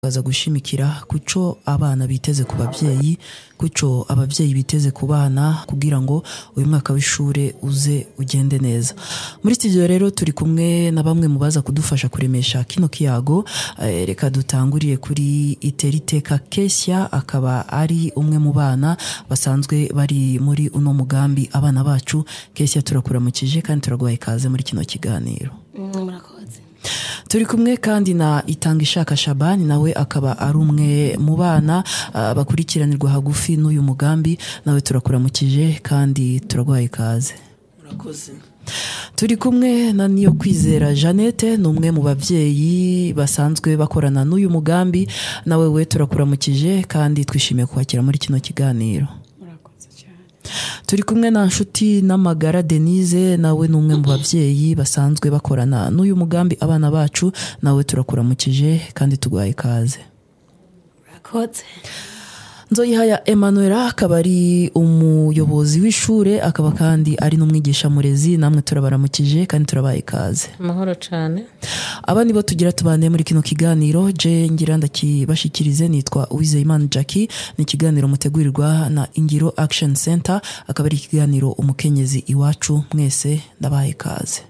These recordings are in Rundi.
baza gushimikira kuco abana biteze ku babyeyi kuco ababyeyi biteze ku bana kugira ngo uyu mwaka w'ishure uze ugende neza muri studio rero turi kumwe na bamwe mu baza kudufasha kuremesha kino kiyago eh, reka dutanguriye kuri iteriteka Kesia akaba ari umwe mu bana basanzwe bari muri uno mugambi abana bacu Kesia turakuramukije kandi turaguhaye ikaze muri kino kiganiro murakoze turi kumwe kandi na itanga ishaka shabani nawe akaba ari umwe mu bana ah, bakurikiranirwa hagufi n'uyu mugambi nawe turakuramukije kandi turaguhaye ikaze murakoze turi kumwe na niyo kwizera jeannette ni umwe mu babyeyi basanzwe bakorana n'uyu mugambi nawe we turakuramukije kandi twishimiye kwakira muri kino kiganiro murakoze cyane turi kumwe na nshuti n'amagara denise nawe ni umwe mu babyeyi basanzwe bakorana n'uyu mugambi abana bacu nawe turakuramukije kandi tuguhaye ikaze murakoze nzoyihaya emmanuel akaba ari umuyobozi w'ishure akaba kandi ari n'umwigisha murezi namwe turabaramukije kandi turabaye ikaze amahoro cyane aba nibo tugira tubane muri kino kiganiro je ngira ndakibashikirize nitwa uwizeyimana jackie ni ikiganiro mutegurirwa na ingiro action center akaba ari ikiganiro umukenyezi iwacu mwese ndabaye ikaze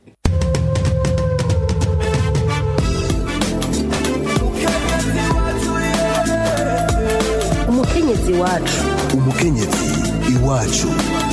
umukenyezi wacu umukenyezi iwacu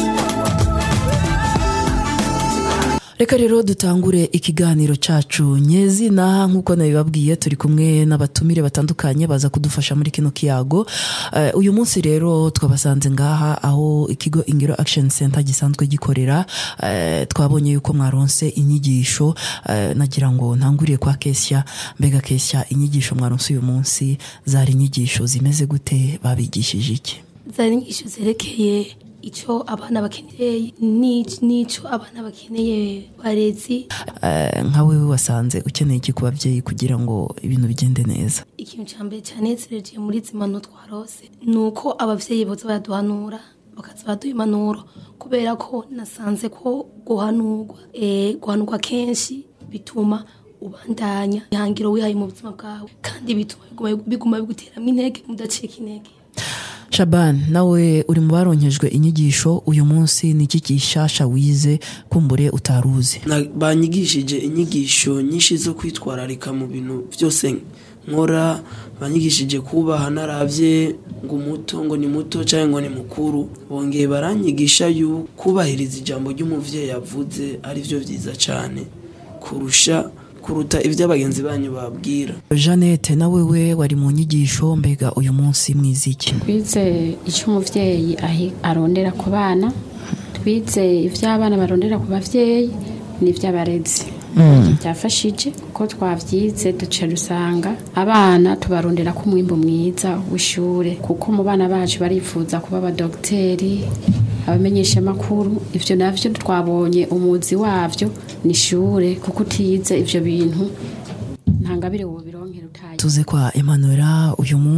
reka rero dutangure ikiganiro cyacu nyezina nk'uko nabibabwiye turi kumwe n'abatumire batandukanye baza kudufasha muri kino kiyago Eh, uyu munsi rero twabasanze ngaha aho ikigo ingiro action center gisanzwe gikorera Eh, twabonye yuko mwaronse inyigisho eh, nagira ngo ntanguriye kwa kesya mbega kesya inyigisho mwaronse uyu munsi zari inyigisho zimeze gute babigishije iki zari inyigisho zerekeye icyo abana bakeneye ni- n'icyo abana bakeneye barezi Eh, nka wewe wasanze ukeneye iki ku babyeyi kugira ngo ibintu bigende neza ikintu cya mbere cyanezereje muri zimano twarose ni uko ababyeyi boza baraduhanura bakaza baduha impanuro kubera ko nasanze ko guhanurwa eh, guhanurwa kenshi bituma ubandanya ihangiro wihaye mu buzima bwawe kandi bituma biguma- biguma biguteramo intege mudacika intege shaban nawe uri mu baronkejwe inyigisho uyu munsi ni iki gishasha wize kumbure utaruzi Na- banyigishije inyigisho nyinshi zo kwitwararika mu bintu byose nkora banyigishije kubaha narabye ngo umuto ngo ni muto cyangwa ngo ni mukuru bongeye baranyigisha yu kubahiriza ijambo ry'umuvyeyi yavuze ari byo byiza cyane kurusha kuruta ibyo abagenzi banyu babwira jeannette nawe we wari mu nyigisho mbega uyu munsi mwize iki twize icyo umubyeyi ahi- arondera ku bana twize ibyo abana barondera ku babyeyi n'iby'abarezi byafashije kuko twabyize duca dusanga abana tubarondera ko umwimbo mwiza w'ishure kuko mu bana bacu barifuza kuba abadogiteri abamenyeshamakuru ibyo navyo twabonye umuzi wabyo ni ishure kuko utize ivyo bintu nta ngabire wobironkera utaye tuze kwa emmanuel uyu munsi